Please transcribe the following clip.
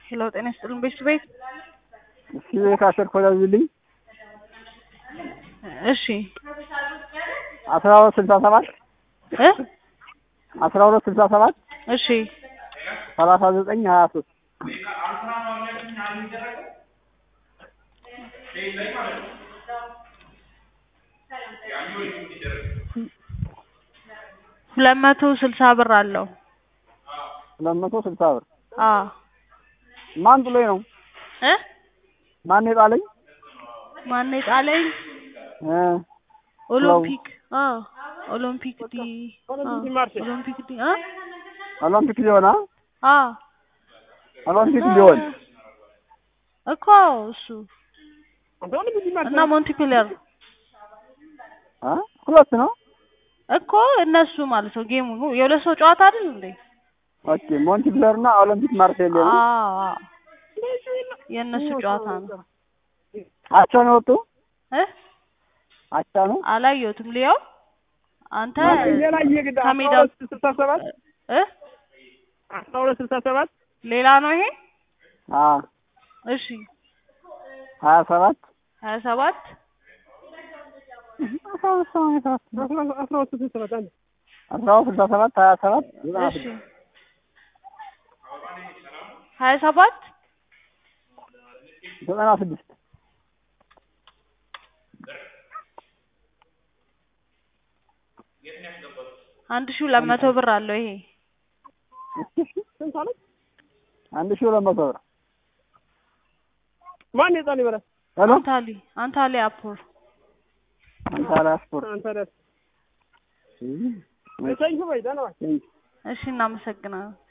ሄሎ ጤና ይስጥልን ቤት ቤት እስኪ ካሸር ኮላዝልኝ እሺ አስራ ሁለት ስልሳ ሰባት እ አስራ ሁለት ስልሳ ሰባት እሺ ሰላሳ ዘጠኝ ሀያ ሶስት ሁለት መቶ ስልሳ ብር አለው። ሁለት መቶ ስልሳ ብር አዎ ማን ጥሎኝ ነው? እ ማን የጣለኝ? ማን የጣለኝ? እ ኦሎምፒክ አ ኦሎምፒክ ዲ አ ኦሎምፒክ ዲ አ ኦሎምፒክ ሊሆን አ አ ኦሎምፒክ ሊሆን እኮ እሱ እና ሞንቲፒለር አ ሁለት ነው። እኮ እነሱ ማለት ነው። ጌሙ የሁለት ሰው ጨዋታ አይደል እንዴ? ኦኬ ሞንቲፕለር እና ኦሎምፒክ ማርሴል ነው። አዎ አዎ የእነሱ ጨዋታ ነው። አቻ ነው ወጡ እ አቻ ነው። አላየሁትም። ሊያው አንተ ሌላ እየግድ ከሜዳው ስልሳ ሰባት እ አስራ ሁለት ስልሳ ሰባት ሌላ ነው ይሄ። አ እሺ ሀያ ሰባት ሀያ ሰባት አስራ ሁለት ሰማንያ ሰባት አስራ ሁለት ስልሳ ሰባት አንድ አስራ ሁለት ስልሳ ሰባት ሀያ ሰባት ዘጠና እሺ ስድስት ሀያ ሰባት ዘጠና ስድስት አንድ ሺህ ሁለት መቶ ብር አለው ይሄ። አንድ ሺህ ሁለት መቶ ብር ማን የጣል ይበላል? ሄሎ አንታሊ አንታሊ አፖር አንታራ ስፖርት አንተ ደስ እሰይ በይ ደህና ዋል። እሺ እናመሰግናለን።